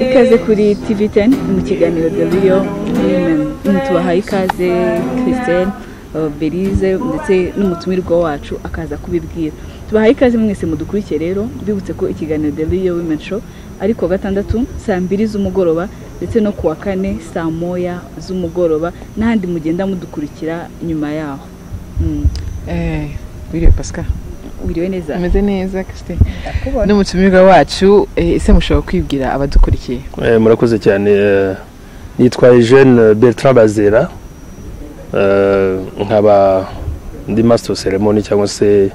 ikaze kuri TV teni mu kiganiro doriyo tubahaye ikaze Christine berize ndetse n'umutumirwa wacu akaza kubibwira tubahaye ikaze mwese mudukurikiye rero mbibutse ko ikiganiro doriyo wimeni show ari kuwa gatandatu saa mbiri z'umugoroba ndetse no kuwa kane saa moya z'umugoroba n'ahandi mugenda mudukurikira nyuma yaho wiriwe pasika wiriwe neza umeze neza kisite n'umutumirwa wacu eh, ese mushobora kwibwira abadukurikiye Eh, murakoze cyane eh, nitwa Eugene Bertrand Bazera Eh, nkaba ndi master ceremony cyangwa se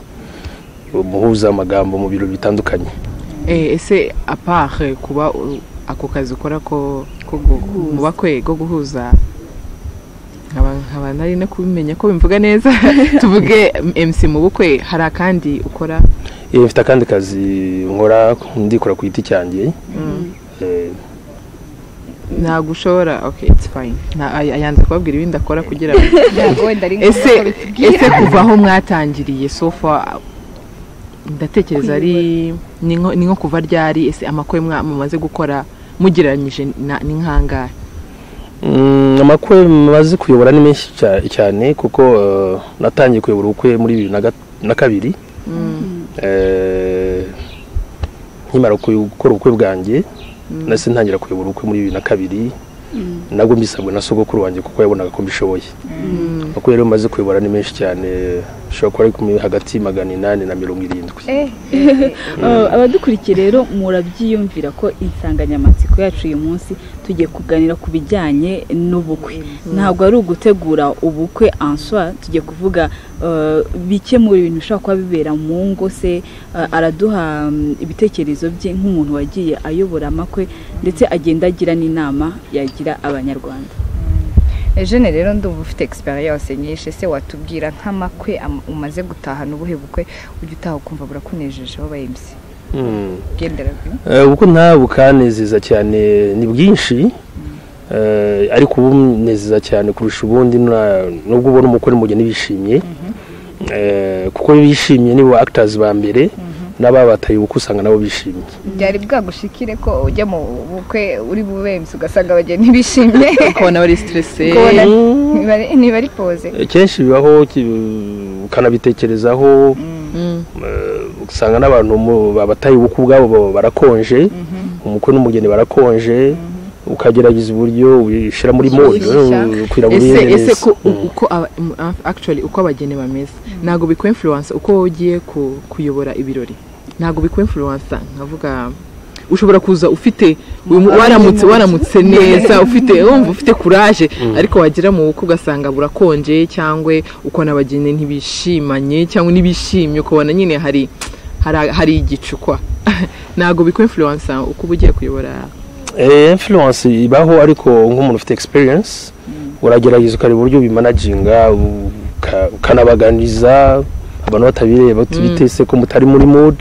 umuhuza amagambo mu biro bitandukanye Eh, ese apare kuba u- ako kazi ukora ko ko gu- mu bakwe ko guhuza nkaba nkaba nari no kubimenya ko bimvuga neza tuvuge MC mu bukwe hari akandi ukora Eh, mfite akandi kazi nkora ndikora ku giti cyanjye Eh, ntabwo ushobora okay it's fine Nta- ay- ayanze kubabwira ibindi akora kugira ngo ntabwo wenda ari ese ngombwa ko bitubwira ese kuva aho mwatangiriye sofa ndatekereza ari ni nko ni nko kuva ryari ese amakwe mwa- mumaze gukora mugereranyije na- ni nk'angahe mm, amakwe maze kuyobora ni menshi cya- cyane kuko eh, natangiye kuyobora ubukwe muri bibiri na ga- na kabiri Eh, nkimara kuyu- gukora ubukwe bwanjye nahise ntangira kuyobora ubukwe muri bibiri na kabiri nabwo mbisabwe na sogokuru wanjye kuko yabonaga ko mbishoboye kuko rero maze kuyobora ni menshi cyane ushobora kuba ari kumwe hagati magana inani na mirongo irindwi Eh, Uh, abadukurikiye rero murabyiyumvira ko insanganyamatsiko yacu uyu munsi tugiye kuganira ku bijyanye n'ubukwe ntabwo ari ugutegura ubukwe answa tugiye kuvuga uh, bike mu bintu bishobora kuba bibera mu ngo se uh, araduha mm, ibitekerezo bye nk'umuntu wagiye ayobora amakwe ndetse agenda agira n'inama yagira abanyarwanda Eugene rero ndumva ufite experience nyinshi ese watubwira nk'amakwe am- umaze gutahana ubuhe bukwe ujya utaha ukumva burakunejeje aho bayemse Mm. ugendera kuri- Eh, ubukwe nta bukanezeza cyane ni bwinshi Eh, ariko ubunezeza cyane kurusha ubundi na- nubwo ubona umukwe n'umugeni bishimye Eh, kuko bishimye nibo actors ba mbere n'ababataye ubukwe usanga nabo bishimye byari bwagushikire ko ujya mu bukwe uri bubemse ugasanga abageni bishimye ukabona bari stresse Kubona- ntibari- ntibari poze Eh, kenshi bibaho ki- ukanabitekerezaho Mm. eh, usanga n'abantu mu- babataye ubukwe ubwabo ba- barakonje umukwe n'umugeni barakonje ukagerageza uburyo ubishyira muri mode Ushyushya. ukwira mu ese bindi ese neza. ko u- Mm. uko aba- mm, a- actually uko abageni bameze ntabwo bikwa influence uko wowe ugiye ku- kuyobora ibirori ntabwo bikwa influence nkavuga ushobora kuza ufite um, waramutse waramutse neza ufite wumva ufite courage ariko wagera mu bukwe ugasanga burakonje cyangwa ukabona abageni ntibishimanye cyangwa ntibishimye ukabona nyine hari hari, hari igicukwa ntabwo bikwa influence uko uba ugiye kuyobora Eh, influence ibaho ariko nk'umuntu ufite experience uragerageza ukareba uburyo ubimanaginga uka- ukanabaganiriza abantu batabireba uti bitese ko mutari muri mood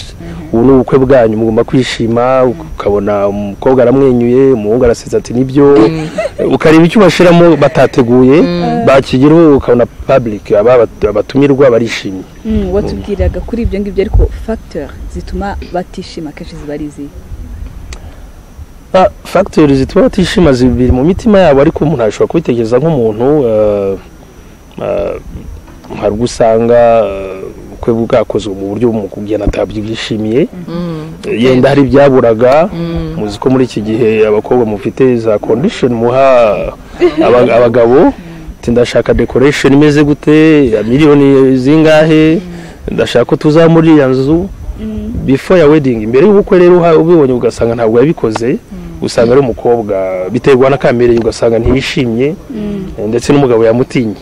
ubu ni ubukwe bwanyu mugomba kwishima ukabona umukobwa aramwenyuye umuhungu arasetse ati nibyo ukareba icyo bashyiramo batateguye bakigeraho ukabona public aba- abatumirwa barishimye mm, watubwiraga kuri ibyo ngibyo ariko facteur zituma batishima akenshi ziba ari izihe Ah, factors zituma batishima zibiri mu mitima yabo ariko umuntu ashobora kubitekereza nk'umuntu eh, eh, hari ubwo usanga eh, ubukwe bwakozwe mu buryo umugeni atabyishimiye Eh, yenda hari ibyaburaga muzi ko muri iki gihe abakobwa mufite za condition muha aba- abagabo ati ndashaka decoration imeze gute miliyoni zingahe ndashaka ko tuza muri iriya nzu before ya wedding mbere y'ubukwe rero uha- ubibonye ugasanga ntabwo yabikoze usanga ari umukobwa biterwa n'akamereye ugasanga ntiyishimye eh, ndetse n'umugabo yamutinye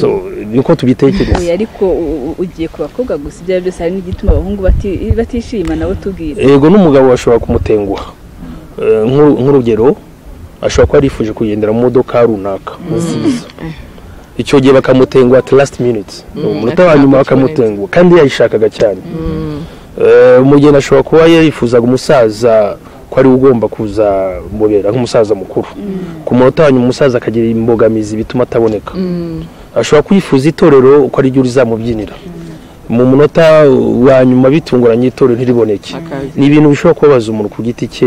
so niko Oya, tubitekereza ariko u- u- ugiye ku bakobwa gusa ibyo ari byo byose hari n'igituma abahungu bati- batishima nabo tubwire ego n'umugabo ashobora kumutenguha Eh, nk'uru- nk'urugero ashobora kuba yarifuje kugendera mu modoka runaka nziza icyo gihe bakamutenguha at last minute umunota wa nyuma bakamutenguha kandi yayishakaga cyane Eh, umugeni ashobora kuba yarifuzaga umusaza ko ari we ugomba kuza mubera nk'umusaza mukuru ku munota wa nyuma umusaza akagira imbogamizi bituma ataboneka ashobora kwifuza itorero uko ari ryo rizamubyinira mu munota wa nyuma bitunguranye itorero ntiriboneke akazi ni ibintu bishobora kubabaza umuntu ku giti cye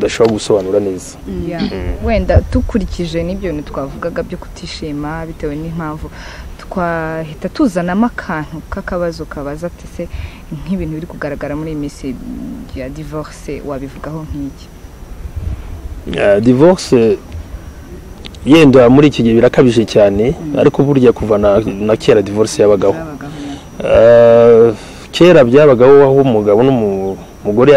udashobora gusobanura neza Yeah. wenda dukurikije n'ibyo bintu twavugaga byo kutishima bitewe n'impamvu twahita tuzanamo akantu k'akabazo kabaza ati se nk'ibintu biri kugaragara muri iyi minsi ya divorce wabivugaho nk'iki Eh, divorce yenda muri iki gihe birakabije cyane ariko burya kuva na, na kera divorce yabagaho Abagabo na- Eh, kera byabagaho aho umugabo n'umugore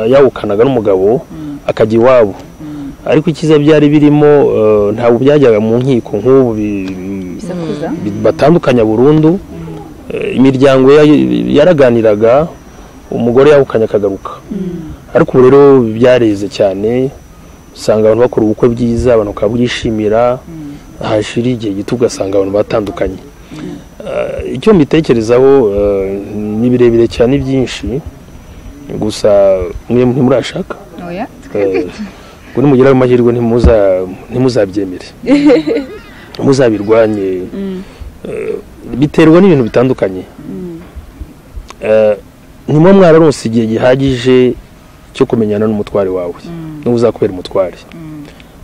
yawukanaga n'umugabo akajya iwabo ariko icyiza byari birimo eh, ntabwo byajyaga mu nkiko nk'ubu bi- bisakuza batandukanya burundu Eh, imiryango ya- yaraganiraga umugore yawukanye akagaruka ariko ubu rero byareze cyane usanga abantu bakora ubukwe bwiza abantu bakabyishimira hashira igihe gito ugasanga abantu batandukanye Eh, icyo mbitekerezaho eh, ni birebire cyane byinshi gusa mwe ntimurashaka oya Eh, ngo nimugera ayo mahirwe ntimuza- ntimuzabyemere muzabirwanye Eh, biterwa n'ibintu bitandukanye Eh, ntimwe mwararose igihe gihagije cyo kumenyana n'umutware wawe n'uwo uzakubera umutware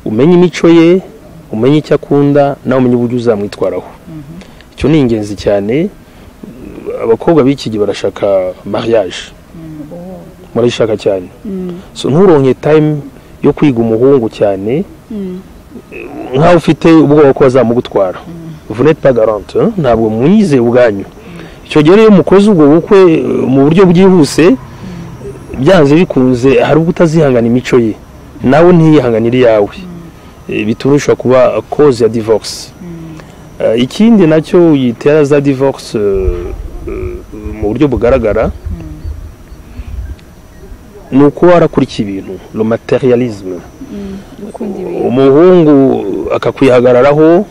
umenye imico ye umenye icyo akunda nawe umenye uburyo uzamwitwaraho icyo ni ingenzi cyane abakobwa b'iki gihe barashaka mariage murayishaka cyane so nturonke time yo kwiga umuhungu cyane nkaho ufite ubwoba ko bazamugutwara vous n'êtes pas garante hein? ntabwo mwizeye ubwanyu icyo gihe rero iyo mukoze ubwo bukwe eh, mu buryo bwihuse byanze bikunze hari ubwo utazihangana imico ye nawe ntiyihanganire iyawe Eh, bituma ushobora kuba cause ya divorce Eh, ikindi nacyo yitera za divorce eh, eh, mu buryo bugaragara ni uko warakurikiye ibintu le materialisme gukunda ibintu umuhungu akakwihagararaho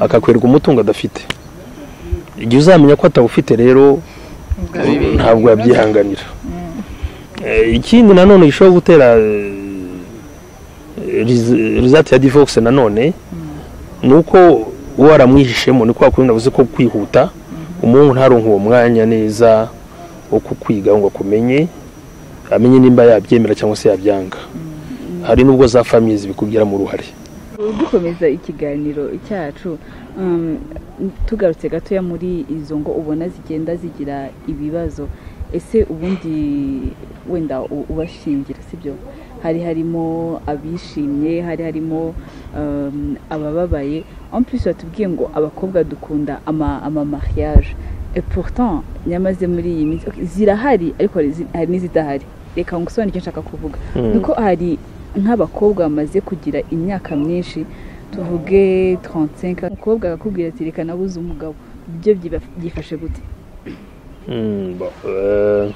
akakwereka umutungo adafite igihe uzamenya ko atawufite rero ntabwo yabyihanganira Eh, ikindi nanone gishobora gutera rizati ya divorce nanone ni uko uwo aramwihishemo ni kwa kundi navuze ko kwihuta umuhungu ntaronke uwo mwanya neza wo kukwiga ngo akumenye amenye nimba yabyemera cyangwa se yabyanga hari n'ubwo za famiye zibikugiramo uruhare dukomeza ikiganiro cyacu um, tugarutse gatoya muri izo ngo ubona zigenda zigira ibibazo ese ubundi wenda u- ubashingira sibyo hari harimo abishimye hari harimo um, abababaye en plus batubwiye ngo abakobwa dukunda ama, ama mariage et pourtant nyamaze muri iyi minsi okay, zirahari ariko hari izi- hari n'izidahari reka ngusobanure icyo nshaka kuvuga nuko hari nk'abakobwa bamaze kugira imyaka myinshi tuvuge 35 umukobwa akakubwira ati reka nabuze umugabo byo byiba- byifashe gute Mm, bon, eh,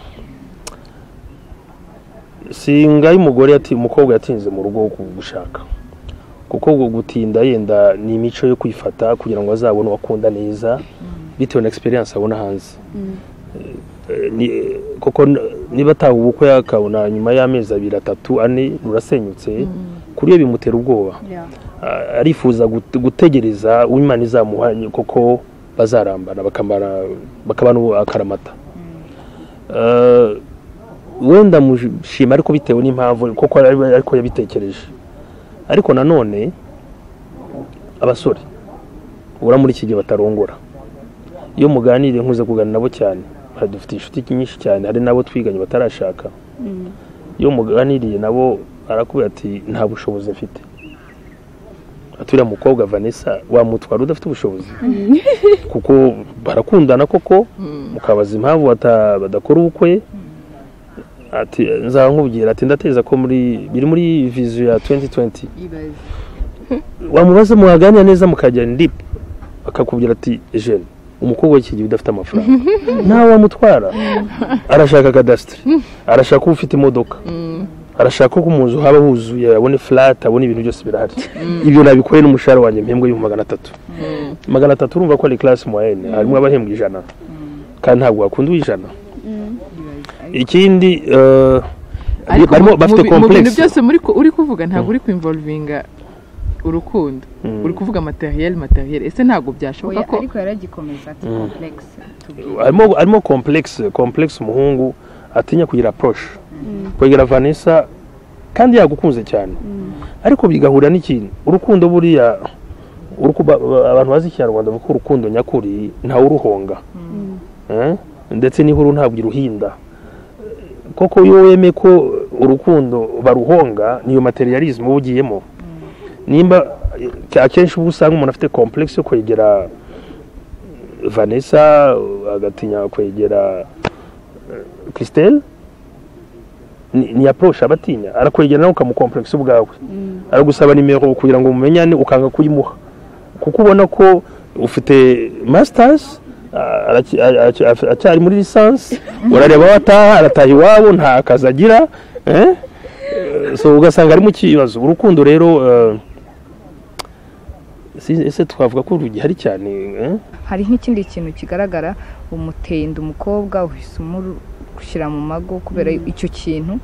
si ngaho umugore yati- umukobwa yatinze mu rugo ku gushaka kuko gu- gutinda yenda ni imico yo kwifata kugira ngo azabone uwo akunda neza bitewe na experience abona hanze Eh, ni- eh, kuko n- niba ataha ubukwe akabona nyuma y'amezi abiri atatu ane rurasenyutse kuri yo bimutera ubwoba Ah, arifuza gut- gutegereza uwo imana izamuhanye kuko bazarambana bakamara bakabana ubu akaramata Eh, wenda mushima ariko bitewe n'impamvu kuko ari- ariko yabitekereje ariko nanone abasore ubura muri iki gihe batarongora iyo muganiriye nkuze kuganira nabo cyane hari- dufite inshuti nyinshi cyane hari n'abo twiganye batarashaka iyo muganiriye nabo arakubwira ati nta bushobozi mfite ati uriya mukobwa vanessa wamutwara udafite ubushobozi kuko barakundana koko mukabaza impamvu bata- badakora ubukwe ati nzaba nkubwira ati ndateza ko muri biri muri vizu ya 2020 ibaze wamubaza muhaganira neza mukajya ndip akakubwira ati jene umukobwa w'iki gihe udafite amafaranga ntawe wamutwara arashaka kadasitiri arashaka uba ufite imodoka arashaka ko mu nzu haba huzuye abone furati abone ibintu byose birahari ibyo nabikoreye n'umushahara wanjye mpembwa y'ibihumbi magana atatu magana atatu urumva ko ari class moyenne harimo abahembwa ijana kandi ntabwo wakunda uw'ijana ikindi eh, ariko barimo mu- mu bafite bi- mu bintu complexe byose muri ku- uri kuvuga ntabwo uri kuinvolvinga urukundo Mm. uri kuvuga materiel materiel ese ntabwo byashoboka Oya, ko ariko yaragikomeza ati komplekisi tubwire harimo harimo komplekisi komplekisi umuhungu atinya kugira approche kwegera vanessa kandi yagukunze cyane ariko bigahura n'ikintu urukundo buriya uruku- ba- ba- abantu bazi ikinyarwanda bavuga ko urukundo nyakuri ntawuruhonga Eh? ndetse n'ihuru ntabwo iruhinda koko iyo wemeye ko urukundo baruhonga niyo materialism uba ugiyemo nimba eh, akenshi uba usanga umuntu afite complex yo kwegera vanessa agatinya kwegera eh, christelle ni ni approach aba atinya arakwegera nawe ukamukomplexa ubwawe aragusaba nimero kugira ngo mumenyane ukanga kuyimuha kuko ubona ko ufite masters ah, araki- araki- af- acyari muri lisansi urareba aho ataha arataha iwabo nta kazi agira eh? Eh, so ugasanga ari mu kibazo urukundo rero eh, si- ese twavuga ko rugihari cyane eh? hari nk'ikindi kintu kigaragara umuteye inda umukobwa uhise umushyira mu mago kubera icyo kintu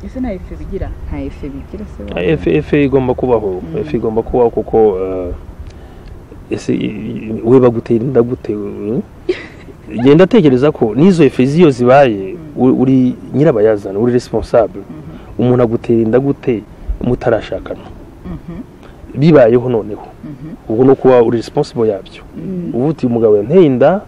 ese nta ifu bigira nta efe bigira se Ah, efe efe igomba kubaho efe igomba kubaho kuko eh, ese i- i- we bagutera inda gute eh? genda atekereza ko n'izo efe z'iyo zibaye u- uri nyirabayazana uri responsable umuntu agutera inda gute mutarashakana bibayeho noneho ubu no kuba uri responsible yabyo ubu uti umugabo yanteye inda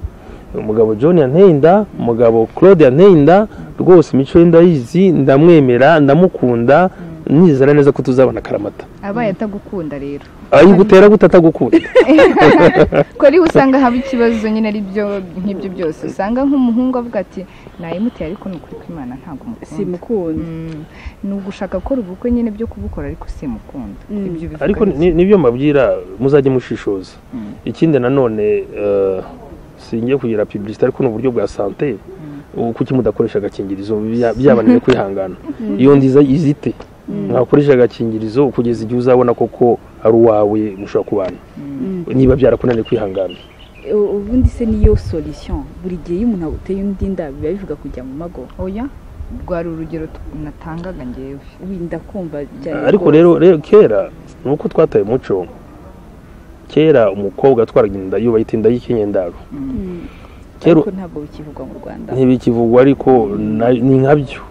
umugabo john yanteye inda umugabo claude yanteye inda rwose imico ye ndayizi ndamwemera ndamukunda nizera neza ko tuzabona akaramata abaye atagukunda rero ayigutera gute atagukunda ko ariho usanga haba ikibazo nyine ari byo nk'ibyo byose usanga nk'umuhungu avuga ati nayimuteye ariko ni ukuri kw'imana ntabwo mukunda simukunda Mm, ni ugushaka gukora ubukwe nyine byo kubukora ariko simukunda Mm. ibyo bivuga ariko neza. ni- nibyo mbabwira muzajye mushishoza ikindi nanone eh, singiye kugira publicité ariko ni uburyo bwa sante kuki mudakoresha agakingirizo bya- byabananiye kwihangana iyo ndiza izite mwakoresha agakingirizo kugeza igihe uzabona koko ari uwawe mushobora kubana niba byarakunaniye kwihangana ubundi se niyo solution buri gihe iyo umuntu aguteye undi inda biba bivuga kujya mu mago oya rwari urugero tu- natangaga ngewe winda kumva cyane ariko rwose. rero rero kera ni uko twataye umuco kera umukobwa atwaraga inda yubaye inda y'ikinyendaro Mm. kera ariko ntabwo bikivugwa mu rwanda ntibikivugwa ariko na- ni nkabyo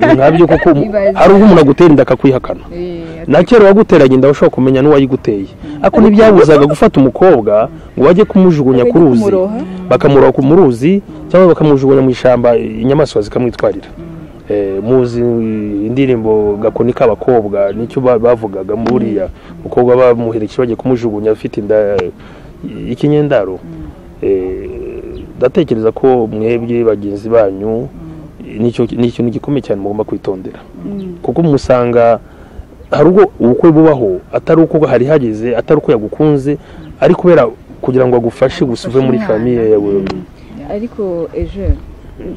ni nkabyo kuko umu- Ibaze. ari uko umuntu agutera inda akakwihakana Eh, na kera uwaguteranye inda ushobora kumenya n'uwayiguteye ariko ntibyabuzaga gufata umukobwa ngo bajye kumujugunya ku ruzi Kumuroha. bakamuroha ku- mu ruzi cyangwa bakamujugunya mu ishyamba inyamaswa zikamwitwarira Eh, muzi indirimbo gakoni k'abakobwa nicyo ba- bavugaga buriya umukobwa bamuherekeje bagiye kumujugunya afite inda y'ikinyendaro Eh, ndatekereza ko mwebwe bagenzi banyu nicyo ni ikintu gikomeye cyane mugomba kwitondera kuko musanga hari ubwo ubukwe bubaho atari uko hari hageze atari uko yagukunze ari kubera kugira ngo agufashe gusa uve muri famiye yawe ariko ejo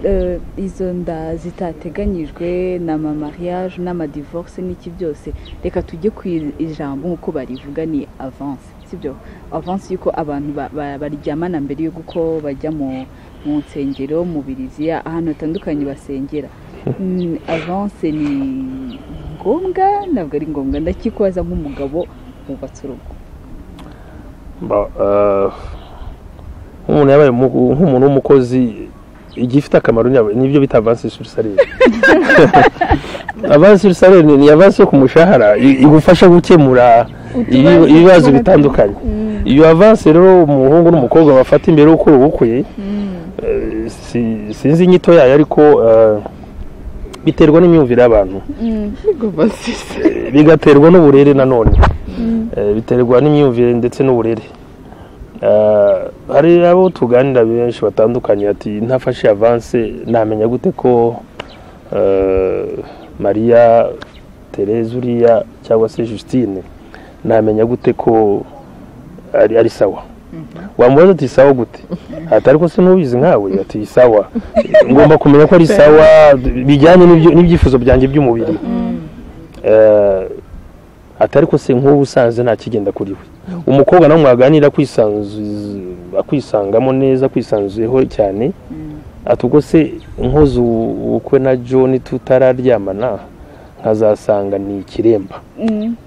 eh, izo nda zitateganyijwe na ma mariage n'amadivorce n'iki byose reka tujye ku ijambo nk'uko barivuga ni avance sibyo avance y'uko abantu ba- ba- baryamana mbere y'uko bajya mu mu nsengero mu biriziya ahantu hatandukanye basengera Mm, avance ni ngombwa ntabwo ari ngombwa ndakikwaza nk'umugabo wubatse urugo Ba- ah, nk'umuntu yabaye umu- nk'umuntu w'umukozi igihe ifite akamaro ni- nibyo bita avansi sur salire avansi sur salire ni ni avansi yo ku mushahara i- igufasha gukemura ibi- ibibazo bitandukanye iyo avansi rero umuhungu n'umukobwa bafata imbere yo gukora ubukwe eh, si- sinzi inyito yayo ariko eh, biterwa n'imyumvire y'abantu Eh, bigaterwa n'uburere nanone Eh, biterwa n'imyumvire ndetse n'uburere Eh, hari abo tuganira benshi batandukanye ati ntafashe avanse namenya gute ko eh, mariya tereza uriya cyangwa se justine namenya gute ko ari, ari sawa wamubaza ati sawa gute ati ariko se ntubizi nkawe ati sawa ngomba kumenya ko ari sawa bijyanye n'ibyo- n'ibyifuzo byanjye by'umubiri Eh, ati ariko se nk'ubu usanze nta kigenda kuri we umukobwa nawe mwaganira akwisanzu- akwisangamo neza akwisanzuyeho cyane ati ubwo se nkoze ubukwe na john tutararyamana nkazasanga ni ikiremba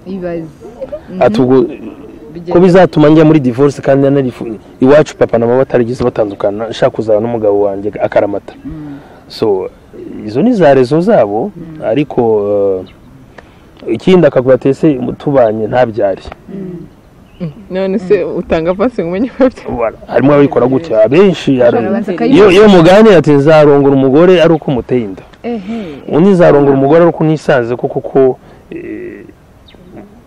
ibaze ati ubwo ko bizatuma njya muri divorce kandi nanarifu iwacu papa na mama batarigeze batandukana nshaka kuzaba n'umugabo wanjye akaramata so izo ni za rezo zabo ariko eh, ikindi akavuga ati ese tubanye ntabyare none se utanga pasi ngo umenye ko Voilà. harimo ababikora gutya abenshi hari- Barabanza iyo akayibona. iyo muganira ati nzarongora umugore ari uko umuteye inda ehe undi nzarongora umugore ari uko unisanze ko kuko eh,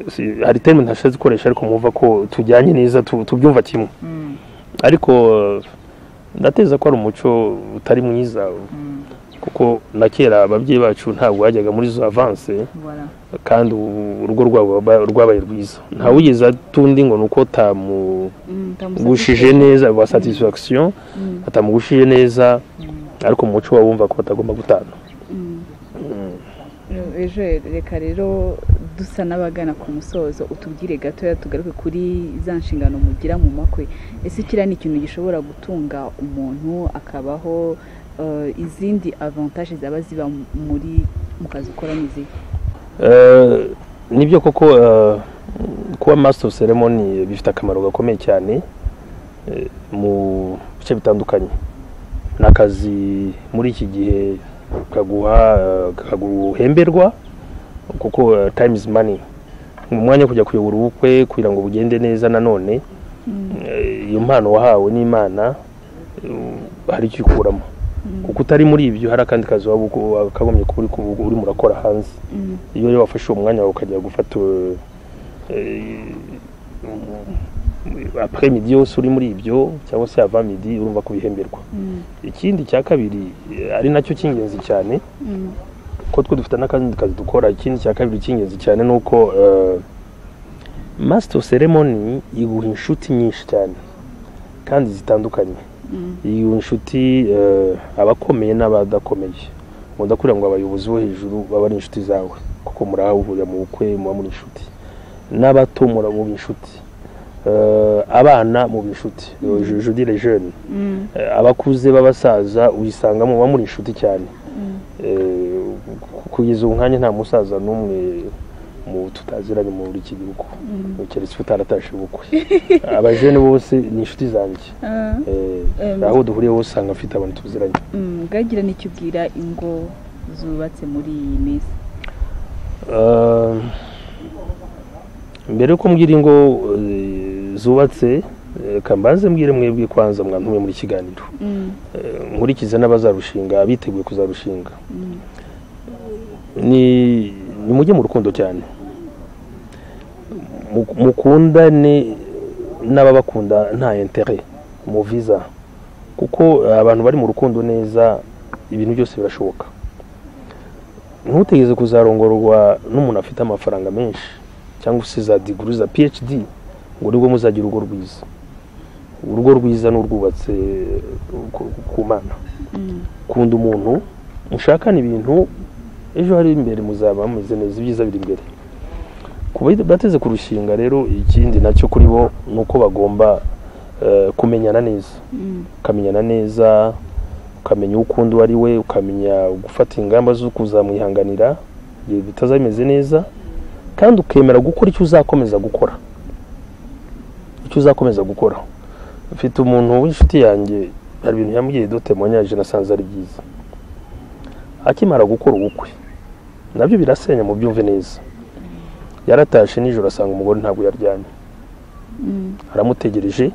si- hari terime ntashatse gukoresha ariko mwumva ko tujyanye neza tu- tubyumva kimwe ariko eh, ndateza ko ari umuco utari mwiza kuko na kera ababyeyi bacu ntabwo bajyaga muri zo avanse voilà kandi ubu urugo rwabo rwaba- rwabaye rwiza ntawugeze atundi ngo ni uko tamu gushije neza ba satisfaction atamugushije neza ariko mu muco wabumva ko batagomba gutana ejo reka rero dusa n'abagana ku musozo utubwire gatoya tugaruke kuri za nshingano mugira mu makwe ese kiriya ni ikintu gishobora gutunga umuntu akabaho eh, izindi avantage zaba ziba muri mu kazi ukora n'izi Eh, nibyo koko eh, kuba master of ceremony bifite akamaro gakomeye cyane eh, mu bice bitandukanye ni akazi muri iki gihe kaguha eh, kaguhemberwa kuko eh, time is money ni umwanya wo kujya kuyobora ubukwe kugira ngo bugende neza nanone Eh, iyo mpano wahawe n'imana eh, hari icyo ukuramo kuko utari muri ibyo hari akandi kazi waba uko- wakagombye kuba uri- urimo urakora hanze iyo rero wafashe uwo mwanya wawe ukajya gufata après midi yose uri muri ibyo cyangwa se avant midi urumva kubihemberwa ikindi cya kabiri eh, ari nacyo cy'ingenzi cyane ko twe dufite n'akandi kazi dukora ikindi cya kabiri cy'ingenzi cyane ni uko eh, master ceremony iguha inshuti nyinshi cyane kandi zitandukanye iyo inshuti eh, abakomeye n'abadakomeye ubona kugira ngo abayobozi bo hejuru baba ari inshuti zawe kuko murahahurira mu bukwe muba muri inshuti n'abato mura- muba inshuti Eh, abana muba inshuti judi les jeunes Eh, abakuze b'abasaza uyisangamo muba muri inshuti cyane Eh, ku- kugeza ubu nkanya nta musaza n'umwe mu tutaziranye muri iki gihugu keretse utaratashe ubukwe abajene bose ni inshuti zanjye Eh, Em. aho duhuriye hose usanga afite abantu tuziranye bwagira n'icyo ubwira ingo zubatse muri iyi minsi Eh, mbere yuko mbwira ingo eh, zubatse eh, reka mbanze mbwire mwebwe kwanza mwantume muri kiganiro Eh, nkurikize n'abazarushinga abiteguye kuzarushinga ni ni mujye mu rukundo cyane Mu- mukundane n'ababakunda nta intere muviza kuko eh, abantu bari mu rukundo neza ibintu byose birashoboka ntutegeze kuzarongorwa n'umuntu afite amafaranga menshi cyangwa se za diguru za phd ngo nibwo muzagira urugo rwiza urugo rwiza ni urwubatse ku- ku mana kunda umuntu mushakane ibintu ejo hari imbere muzaba mumeze neza ibyiza biri imbere ku bari- bateze ku rushinga rero ikindi nacyo kuri bo ni uko bagomba eh, kumenyana neza ukamenyana neza ukamenya uwo ukunda uwo ari we ukamenya gufata ingamba zo kuzamwihanganira igihe bitaza bimeze neza kandi ukemera gukora icyo uzakomeza gukora icyo uzakomeza gukora mfite umuntu w'inshuti yanjye hari ibintu yambwiye dotemonyage nasanze ari byiza akimara gukora ubukwe nabyo birasenya mu byumve neza yaratashe nijoro asanga umugore ntabwo yaryamye aramutegereje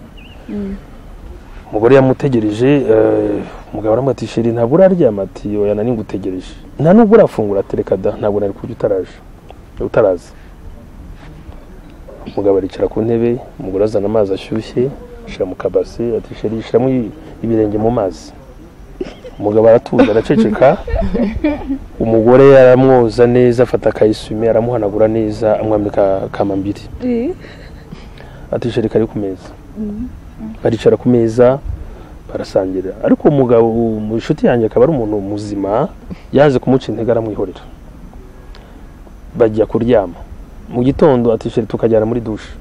umugore yamutegereje eh, umugabo aramubwira ati sheri ntabwo uraryama ati oya nari ngutegereje nta nubwo urafungura atereka da ntabwo nari kurya utaraje utaraza umugabo aricara ku ntebe umugore azana amazi ashyushye ashyira mu kabase ati sheri shyiramo i- ibirenge mu mazi umugabo aratuza araceceka umugore aramwoza neza afata akayisume aramuhanagura neza amwambika kamambiri ati sheri kari ku meza baricara ku meza barasangira ariko umugabo mu inshuti yanjye akaba ari umuntu muzima yaje kumuca intege aramwihorera bajya kuryama mu gitondo atisheri tukajyana muri dushe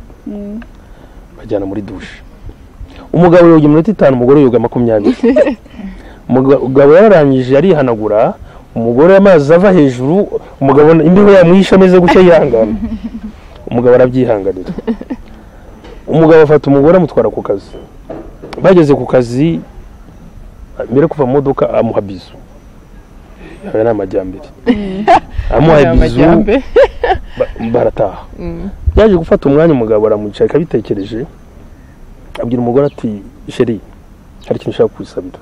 bajyana muri dushe umugabo yoga iminota itanu umugore yoga makumyabiri umugabo yararangije arihanagura umugore amazi ava hejuru umugabo imbeho yamwishe ameze gutya yihangana umugabo arabyihanganira umugabo afata umugore amutwara ku kazi bageze ku kazi mbere yo kuva mu modoka amuha bizu aya ni amajyambere amuha bizu amajyambere ba- barataha byaje gufata umwanya umugabo aramwicaye akabitekereje abwira umugore ati sheri hari ikintu ushaka kwisabira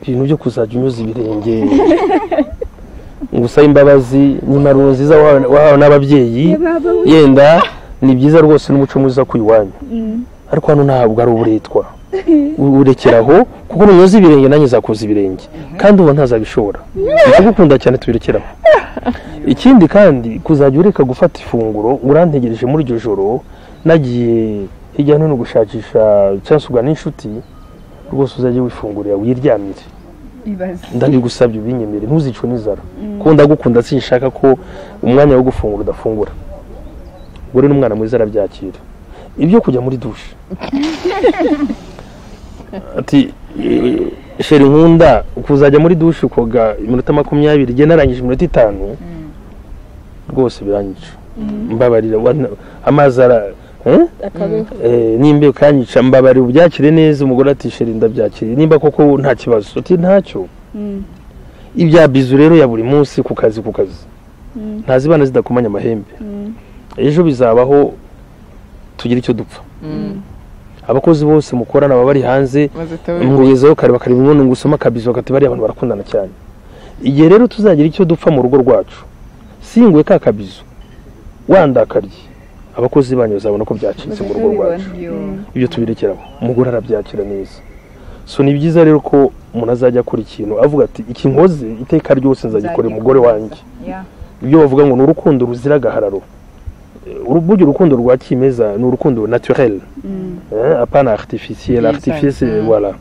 ibintu byo kuzajya unyuza ibirenge ngo usabe imbabazi ni impanuro nziza wahawe wahawe n'ababyeyi yenda ni byiza rwose n'umuco mwiza ku iwanyu ariko hano ntabwo ari uburetwa U- urekera aho kuko nunyoza ibirenge nanjye zakoza ibirenge kandi uba ntazabishobora ndagukunda cyane tubirekeraho ikindi kandi kuzajya ureka gufata ifunguro urantegereje muri iryo joro nagiye hirya no hino gushakisha cyangwa se ugana n'inshuti rwose uzajye wifungurira wiryamire ndabigusabye ubinyemere ntuzicwe n'inzara kuko ndagukunda sinshaka ko umwanya wo gufungura udafungura ubwo rero umwana mwiza arabyakira ibyo kujya muri dushe ati "Eh, sheri nkunda kuzajya muri dushe ukoga iminota makumyabiri igihe narangije iminota itanu rwose biranyije mbabarira wana- amazi ara eh? Eh, nimba ukanyica mbabarira ubyakire neza umugore ati sheri ndabyakiriye nimba koko nta kibazo ati ntacyo ibya bizu rero ya buri munsi ku kazi ku kazi ntazibana zidakomanya amahembe ejo bizabaho tugira icyo dupfa abakozi bose mukorana baba bari hanze mwizeho kare bakareba imibonano ngo usome akabizo bakati bariya abantu barakundana cyane igihe rero tuzagira icyo dupfa mu rugo rwacu singuye ka kabizo wandakariye abakozi banyu bazabona ko byacitse mu rugo rwacu ibyo tubirekeraho umugore arabyakira neza so ni byiza rero ko umuntu azajya akora ikintu avuga ati iki nkoze iteka ryose nzagikorera umugore wanjye ibyo bavuga ngo ni urukundo ruzira agahararo Eh, uru- burya urukundo rwa kimeza ni urukundo naturel eh, apana artificiel Yes, artificiel c'est mm. voilà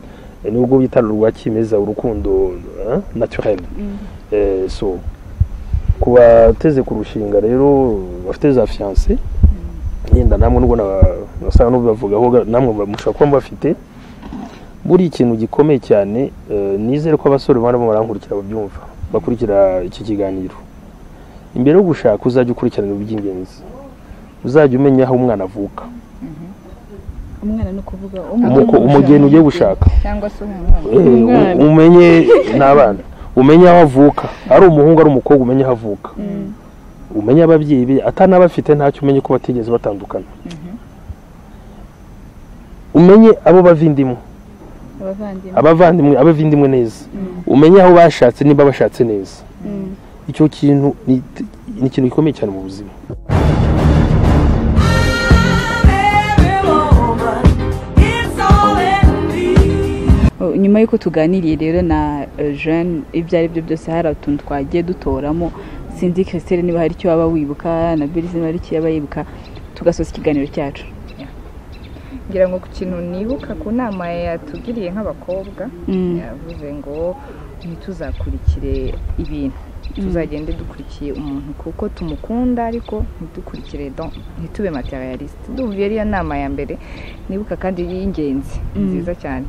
Eh, nubwo bita rwa kimeza urukundo eh, naturel Eh, so ku bateze ku rushinga rero bafite za fiancé yenda namwe nubwo na- nasanga n'ubibavugaho ga- namwe ba- mushobora kuba mubafite buriya ikintu gikomeye cyane eh, nizere ko abasore barimo barankurikira babyumva bakurikira iki kiganiro imbere yo gushaka uzajya ukurikiranira iby'ingenzi uzajya umenya aho umwana avuka umwana ni ukuvuga Umuko- umugeni ugiye gushaka cyangwa se umwana Eh, Umwana. u- umenye n'abana umenye aho avuka ari umuhungu ari umukobwa umenye aho avuka umenye ababyeyi be atanabafite ntacyo umenye ko batigeze batandukana umenye abo bavindimwe abavandimwe abavandimwe abavindimwe neza umenye aho bashatse niba bashatse neza icyo kintu ni ni ikintu gikomeye cyane mu buzima Oh, nyuma y'uko tuganiriye rero na eh, jeune ibyo ari byo byose hari utuntu twagiye dutoramo sinzi christelle niba hari icyo waba wibuka na berize niba hari icyo yaba yibuka tugasoza ikiganiro cyacu ngira ngo ku kintu nibuka ku nama yatugiriye nk'abakobwa Mm. yavuze ngo ntituzakurikire ibintu tuzagende dukurikiye umuntu kuko tumukunda ariko ntidukurikire don- ntitube materialiste duhuye ariya nama ya mbere nibuka kandi y'ingenzi nziza cyane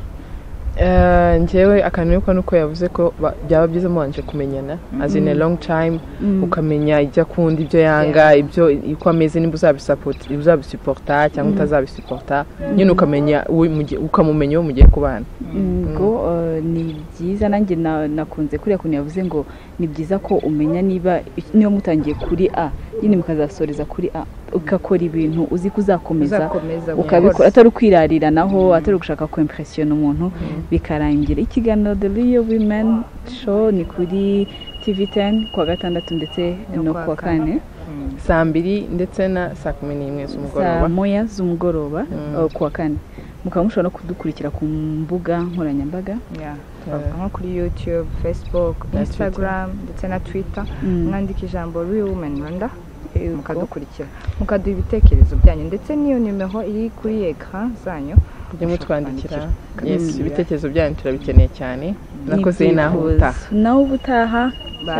Eh, njyewe akantu yuko ni uko yavuze ko ba- byaba byiza mubanje kumenyana as in a long time ukamenya ibyo akunda ibyo yanga ibyo uko ameze nimba uzabisupport- uzabisupporta cyangwa utazabisupporta nyine ukamenya uwo mugi- ukamumenya uwo mugiye kubana ngo eh, ni byiza nanjye na- nakunze kuriya kuntu yavuze ngo ni byiza ko umenya niba niba mutangiye kuri a nyine mukazasoreza kuri a ugakora ibintu uzi ko uzakomeza uzakomeza ukabikora atari ukwirariranaho atari ugushaka kwempresiyona umuntu bikarangira ikiganiro the real women show ni kuri tv 10 kuwa gatandatu ndetse No no kuwa kuwa kane saa mbiri ndetse na saa kumi n'imwe saa z'umugoroba moya z'umugoroba Mm. eh, kuwa kane mukaba mushobora no kudukurikira ku mbuga nkoranyambaga Yeah, twavuga nko kuri youtube facebook instagram ndetse na twitter Mm. mwandika ijambo real women rwanda mukadukurikira mukaduha ibitekerezo byanyu ndetse n'iyo nimero iri kuri ekara zanyu mujye mutwandikira Mm. yes ibitekerezo byanyu turabikeneye cyane nakoze N'ibyifuzo. naho utaha naho ubutaha Bye.